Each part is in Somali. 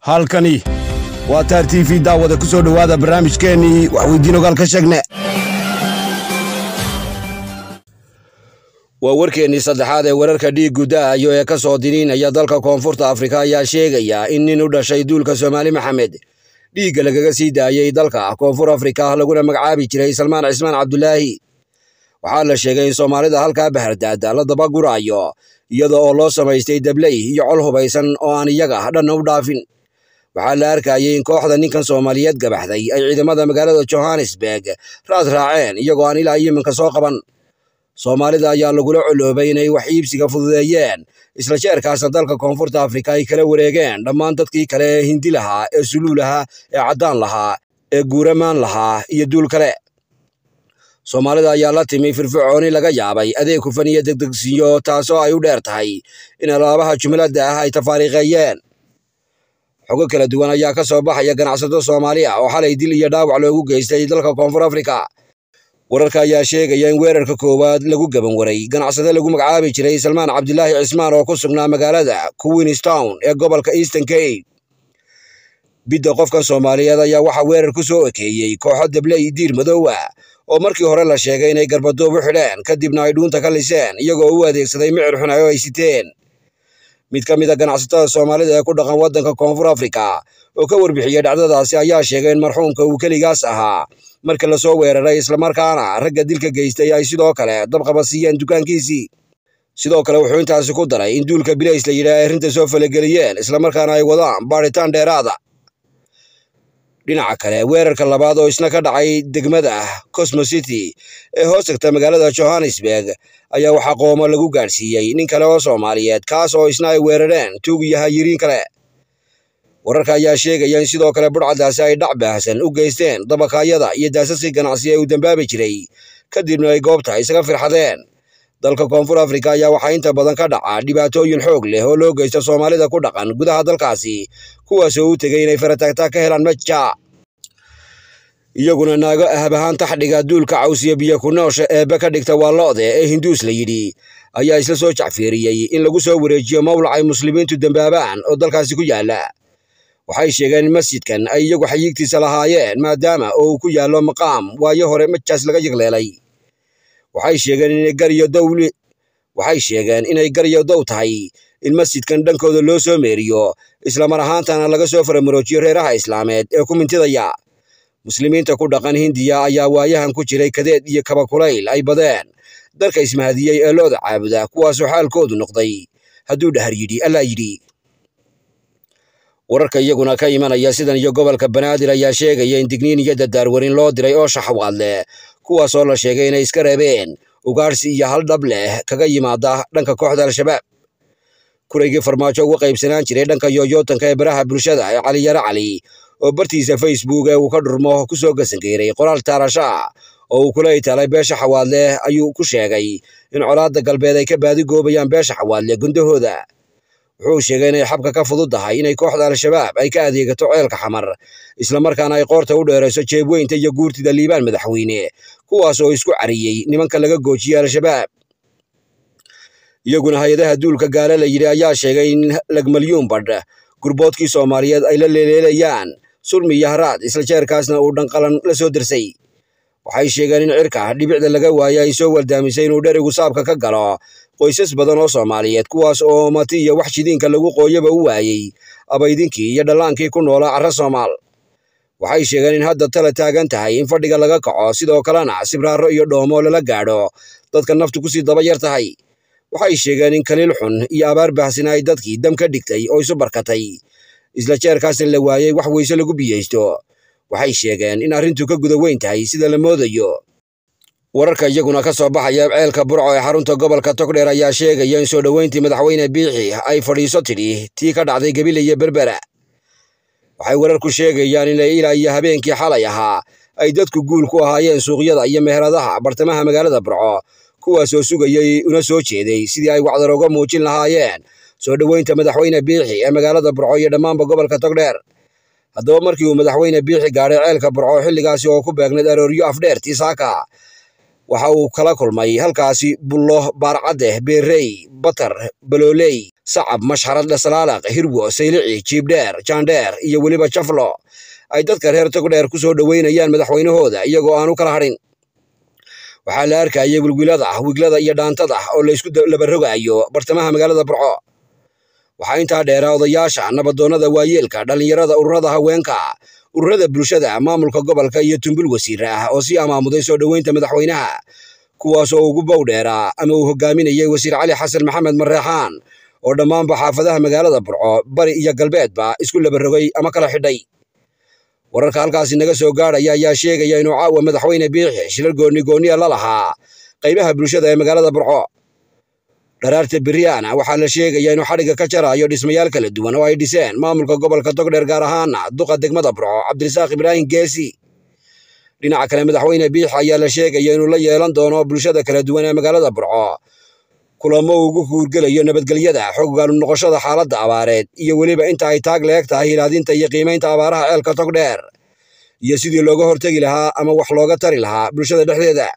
halkani waa taar t v daawada ku soo dhowaada barnaamijkeennii waxweydiin ogaal ka sheegne waa warkeennii saddexaad ee wararka dhiig guddaayo ee ka soo diniinaya dalka koonfurta afrika ayaa sheegaya in nin u dhashay duulka soomaali maxamed dhiigga lagaga sii daayey dalka koonfur afrika laguna magacaabi jiray salmaan cismaan cabdulaahi waxaa la sheegay in soomaalida halkaa bahardaada la dabaguraayo iyada oo loo samaystay dabley iyo col hubaysan oo aan iyaga dhanna u dhaafin waxaa la arkayay in kooxda ninkan soomaaliyeed gabaxday ay ciidamada magaalada johannesburg raad raaceen iyagoo aan ilaa yiminka soo qaban soomaalida ayaa lagula coloobay inay wax iibsiga fududeeyeen isla jeerkaasna dalka koonfurta afrika ay kala wareegeen dhammaan dadkii kale ee hindi lahaa ee suluu lahaa ee caddaan lahaa ee guuramaan lahaa iyo duul kale soomaalida ayaa la timi firfircooni laga yaabay adeeg hufan iyo degdegsiyo taasoo ay u dheer tahay in alaabaha jumladda ah ay tafaariiqeeyeen xogo kala duwan ayaa ka soo baxaya ganacsato soomaali ah oo xalay dil iyo dhaawac loogu geystay dalka koonfur afrika wararka ayaa sheegaya in weerarka koowaad lagu gaban waray ganacsade lagu magacaabi jiray salmaan cabdilaahi cismaan oo ku sugnaa magaalada queenstown ee gobolka eastern cape bidda qofkan soomaaliyeed ayaa waxaa weerar ku soo ekeeyey kooxo dabley diir madoowa oo markii hore la sheegay inay garbaduub u xidheen kadibna ay dhuunta ka liseen iyagoo u adeegsaday micir xunayo ay siteen mid ka mid a ganacsatada soomaalida ee ku dhaqan waddanka koonfur afrika oo ka warbixiyey dhacdadaasi ayaa sheegay in marxuumka uu keligaas ahaa marka lasoo weeraray islamarkaana ragga dilka geystay ay sidoo kale dabqaba siiyeen dukaankiisii sidoo kale wuxuu intaasi ku daray in duulka bilays la yidhaah ay arrinta soo falageliyeen islamarkaana ay wadaan baadhitaan dheeraada dhinaca kale weerarka labaad oo isna ka dhacay degmada cosmo city ee hoos tagta magaalada johannesburg ayaa waxaa qoomo lagu gaadhsiiyey nin kale oo soomaaliyeed kaas oo isna ay weerareen tuug iyo hayiriin kale wararka ayaa sheegaya in sidoo kale budhcadaasi ay dhac baahsan u geysteen dabakaayada iyo daasaskii ganacsi ee uu dambaabi jiray kadibna ay goobta isaga firxadeen dalka koonfur afrika ayaa waxaa inta badan ka dhaca dhibaatooyin xoog leh oo loo geysta soomaalida ku dhaqan gudaha dalkaasi kuwaasoo u tegay inay farataagtaa ka helaan maja iyaguna naago ahab ahaan taxdhiga duulka cawsiya biyo ku noosha eebbe ka dhigta waa lo'de ee hinduus la yidhi ayaa isla soo jacfiiriyey in lagu soo wareejiyo mawlac ay muslimiintu dambaabaan oo dalkaasi ku yaalla waxay sheegeen in masjidkan ay iyagu xayiigtiisa lahaayeen maadaama oo uu ku yaallo maqaam waayo hore majaas laga yagleelay waxay sheegeen inay gariyo dowli waxay sheegeen inay garyo dow tahay in masjidkan dhankooda loo soo meeriyo islamar ahaantana laga soo faramaroojiyo reeraha islaameed ee ku mintidaya muslimiinta ku dhaqan hindiya ayaa waayahan ku jiray kadeed iyo kabakulayl ay badeen dalka ismahadiyey ee looda caabuda kuwaasoo xaalkoodu noqday hadduu dhahar yidhi allaa yidhi wararka iyaguna ka imanaya sidan iyo gobolka banaadir ayaa sheegaya in digniin iyo dadaarwarin loo diray oo shaxwaad leh kuwaasoo la sheegay inay iska reebeen ugaarsi iyo hal dhab leh kaga yimaada dhanka kooxda al-shabaab kuraygii farmaajo uga qaybsanaan jiray dhanka yooyootanka ee baraha bulshada ee cali yare cali oo bartiisa facebook ee uu ka dhurmo ku soo gasangeeray qoraal taarasha oo uu kula itaalay beesha xawaadleh ayuu ku sheegay in colaadda galbeed ay ka baadigoobayaan beesha xawaadle gundahooda wuxuu sheegay inay xabka ka fududdahay inay kooxda al-shabaab ay ka adeegato ceelka xamar islamarkaana ay qoorta u dheerayso jeebweynta iyo guurtida liibaan madaxweyne kuwaas oo isku cariyey nimanka laga goojiyey al-shabaab iyaguna hay-adaha duulka gaale la yidhi ayaa sheegay in lagmalyuun badh gurboodkii soomaaliyeed ay la leeleelayaan sulmi iyo haraad isla jeerkaasna uu dhanqalan la soo dirsay waxay sheegeen in cirka dhibicda laga waayay ay soo waldaamisay inuu dherigu saabka ka galo qoysas badan oo soomaaliyeed kuwaas oo mati iyo wax shidiinka lagu qooyaba u waayey abaydinkii iyo dhallaankii ku noolaa carra soomaal waxay sheegeen in hadda tala taagan tahay in fadhiga laga kaco sidoo kalena sibraaro iyo dhoomo lala gaadho dadka naftu kusii daba yar tahay waxay sheegeen in kaliil xun iyo abaar baahsina ay dadkii dam ka dhigtay oo isu barkatay isla jeerkaasna la waayey wax weyse lagu biyeysto waxay sheegeen in arrintu ka guda weyn tahay sida la moodayo wararka iyaguna ka soo baxaya ceelka burco ee xarunta gobolka togdheer ayaa sheegaya in soo dhoweyntii madaxweyne biixi ay fadhiiso tidhi tii ka dhacday gebile iyo berbera waxay wararku sheegayaan in ilaa iyo habeenkii xalay ahaa ay dadku guul ku ahaayeen suuqyada iyo meheradaha bartamaha magaalada burco kuwaasoo sugayey una soo jeeday sidii ay wacdar uga muujin lahaayeen soo dhoweynta madaxweyne biixi ee magaalada burco iyo dhammaanba gobolka togdheer haddaba markii uu madaxweyne biixi gaadhay ceelka burco xilligaasi oo ku beegnayd arooryo afdheer tiisaaka waxa uu kala kulmay halkaasi bullo baarcadde beerey batar balooley sacab mashxarad dhasalaalaq hirwo saylici jiibdheer jaandheer iyo weliba jaflo ay dadka reer togdheer ku soo dhoweynayaan madaxweynahooda iyagoo aan u kala hadhin waxaa la arkayay wilwilada wiglada iyo dhaantada oo laysku labarogaayo bartamaha magaalada burco waxaa intaa dheeraa odayaasha nabadoonnada waayeelka dhallinyarada ururada haweenka ururada bulshada maamulka gobolka iyo tumbul wasiir ah oo sii amaamuday soo dhoweynta madaxweynaha kuwaas oo ugu bow dheeraa ama uu hogaaminayay wasiir cali xasan maxamed mareexaan oo dhammaanba xaafadaha magaalada burco bari iyo galbeedba isku labarogay ama kala xidhay wararka halkaasi naga soo gaadhaya ayaa sheegaya inuu caawa madaxweyne biixi shilal goonni gooniya la lahaa qaybaha bulshada ee magaalada burco dharaarta beriyaana waxaa la sheegaya inuu xadhigga ka jaraayo dhismayaal kala duwan oo ay dhiseen maamulka gobolka togdheer gaar ahaana duqa degmada burco cabdirasaaq ibraahim geesi dhinaca kale madaxweyne biixi ayaa la sheegaya inuu la yeelan doono bulshada kala duwan ee magaalada burco kulamo ugu huurgelayo nabadgelyada xoggaanu noqoshada xaaladda abaareed iyo weliba inta ay taag leeg tahay hilaadinta iyo qiimaynta abaaraha ceelka togdheer iyo sidii looga hortegi lahaa ama wax looga tari lahaa bulshada dhexdeeda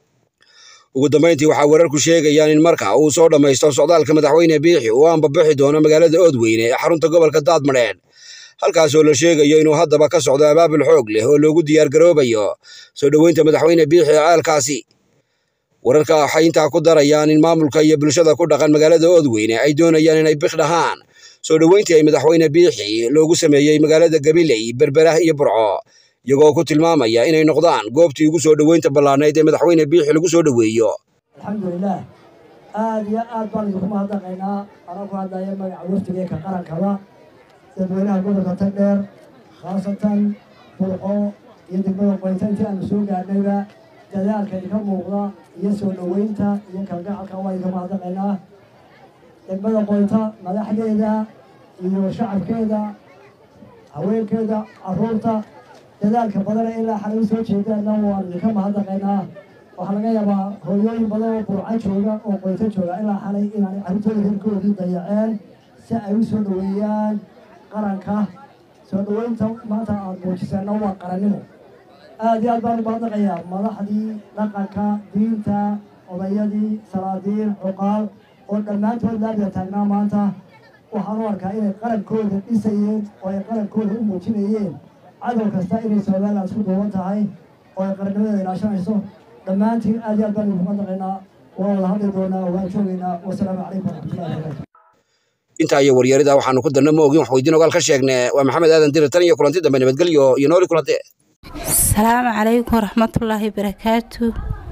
ugu dambayntii waxaa wararku sheegayaan in marka uu soo dhammaysto socdaalka madaxweyne biixi uu aanbabaxi doono magaalada oodweyne ee xarunta gobolka daadmadheedh halkaasoo la sheegayo inuu haddaba ka socdo abaabul xoog leh oo loogu diyaargaroobayo soo dhoweynta madaxweyne biixi ee ceelkaasi wararka waxay intaa ku darayaan in maamulka iyo bulshada ku dhaqan magaalada oodweyne ay doonayaan inay bik dhahaan soo dhoweyntii ay madaxweyne biixi loogu sameeyey magaalada gabiley berberah iyo burco iyagoo ku tilmaamaya inay noqdaan goobtii ugu soo dhoweynta ballaanayd ee madaxweyne biixi lagu soo dhoweeyo alxamdulilaah aada iyo aad baan idinku mahadnaqaynaa anagu hadlaya magaca waftigeeka qarankaba dadweynaha gobolka tagdheer khaasatan burco iyo degmada qoynta intii aanu soo gaadhnayba dadaalka idinka muuqda iyo soo dhoweynta iyo kalgacalka waa idinka mahadnaqaynaa degmada qoynta madaxdeeda iyo shacabkeeda haweenkeeda caruurta dadaalka badana ilaa xalay u soo jeedaana waan idinka mahadnaqaynaa waxaa laga yaabaa hooyooyin badan oo burco jooga oo qoynto jooga ilaa xalay inaanay carruurtooda hirkoodii dayaceen si ay u soo dhoweeyaan qaranka soo dhoweynta maanta aada muujiseenna waa qarannimo aada iyo aad baan u mahadnaqayaa madaxdii dhaqanka diinta odayadii salaadiin cuqaal oo dhammaantood laabida taagnaa maanta waxaan u arkaa inay qarankooda dhisayeen oo ay qarankooda u muujinayeen cadow kasta inay somalilan isku duuban tahay oo ay qarannimadeeda ilaashanayso dhammaantiin aad iyo aad baan idinku mahadnaqaynaa waan wada hadli doonaa waan joogaynaa wasalaamu calaykum waraxmatullahi wabarakatu intaa iyo waryarida waxaanu ku darna ma ogin wax weydiin ogaal ka sheegne waa maxamed aadan dirir tan iyo kulanti dambe nabadgelyo iyo nooli kulante asalaamu calaykum waraxmatullaahi barakaatu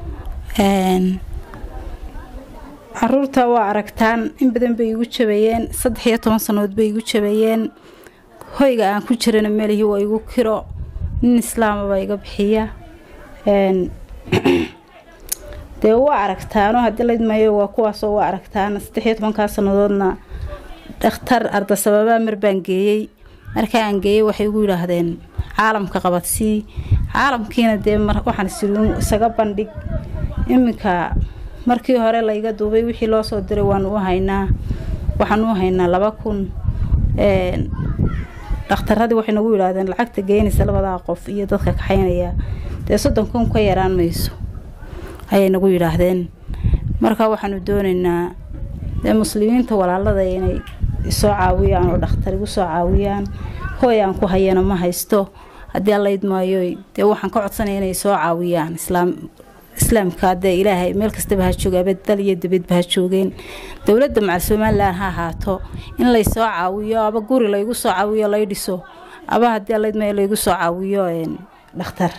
caruurta waa aragtaan in badan bay igu jabayeen saddex iyo toban sannadood bay igu jabayeen hoyga aan ku jirana melihii waa igu kiro nin islaamaba iga bixiya dee waa aragtaano haddii laydmayo waa kuwaasoo waa aragtaan saddex iyo tobankaa sannadoodna dhakhtar ardasababaa mar baan geeyey markaa aan geeyey waxay igu yidhaahdeen caalamka qabadsii caalamkiina dee waxaan isiri isaga bandhig iminka markii hore layga duubay wixii loo soo diray waanu u haynaa waxaan u haynaa laba kun dhakhtaradii waxay nagu yidhaahdeen lacagta geynaysa labadaa qof iyo dadka kaxaynaya dee soddon kun ka yaraan mayso ayay nagu yidhaahdeen marka waxaanu doonaynaa dee muslimiinta walaalada inay isoo caawiyaan oo dhakhtar igu soo caawiyaan hooy aan ku hayana ma haysto haddii allaydmaayo dee waxaan ka codsanaya inay soo caawiyaan islaam islaamka dee ilaahay meel kastaba ha jooga abadal iyo dibadba ha joogeen dowladda macal somalilan ha ahaato in laysoo caawiyo aba guri laygu soo caawiyo lay dhiso aba haddii allaydmaayo laygu soo caawiyo dhakhtar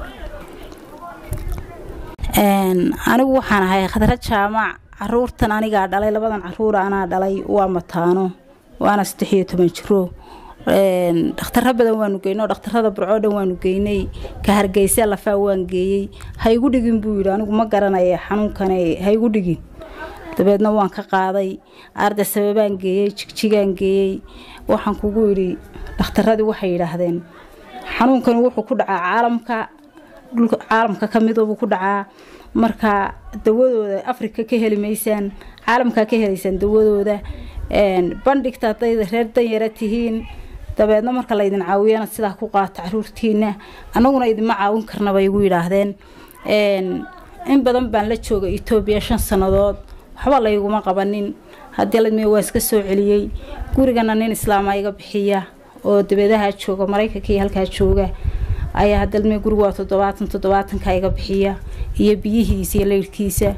anigu waxaan ahay khadra jaamac caruurtan anigaa dhalay labadan caruura anaa dhalay waa mataano waana saddex iyo toban jiro dhakhtaro badan waanu geynay oo dhakhtarada burcoo dhan waanu geynay ka hargeysa lafaa waan geeyey ha igu dhigin buu yidhi anigu ma garanaya xanuunkane ha igu dhigin dabeedna waan ka qaaday arda sababaan geeyey jigjigaan geeyey waxaan kugu yidhi dhakhtaradii waxay yidhaahdeen xanuunkani wuxuu ku dhacaa caalamka dhulka caalamka ka midobuu ku dhacaa marka dawadooda afrika ka heli maysaan caalamkaa ka helaysaan dawadooda bandhigta hadday reer danyara tihiin dabeedna marka laydin caawiyana sidaa ku qaata caruurtiina annaguna idinma caawin karna bay igu yidhaahdeen in badan baan la jooga etoobiya shan sannadood waxba layguma qabanin haddii ladme waa iska soo celiyey gurigana nin islaama iga bixiya oo dabeedaha jooga maraykanka iyo halkaa jooga ayaa hadalme gurigu waa toddobaatan toddobaatanka iga bixiya iyo biyihiisa iyo leyrhkiisa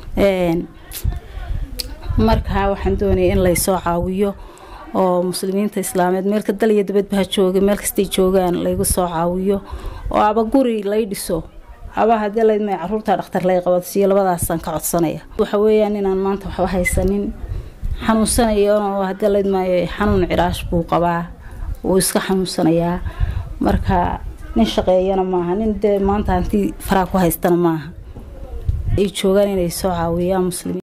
markaa waxaan doonaya in laysoo caawiyo oo muslimiinta islaameed meelka dal iyo dabadbaha jooga meel kastay joogaan laygu soo caawiyo oo aba guri lay dhiso aba haddii laydma caruurta dhakhtar lay qabadsiiyo labadaasaan ka codsanaya waxa weeyaan inaan maanta waxba haysanin xanuunsanayo haddii laydmaayo xanuun ciraash buu qabaa wuu iska xanuunsanayaa marka nin shaqeeyana maaha nin dee maanta hantii faraa ku haystana maaha ay joogaan inay soo caawiyaan muslimiin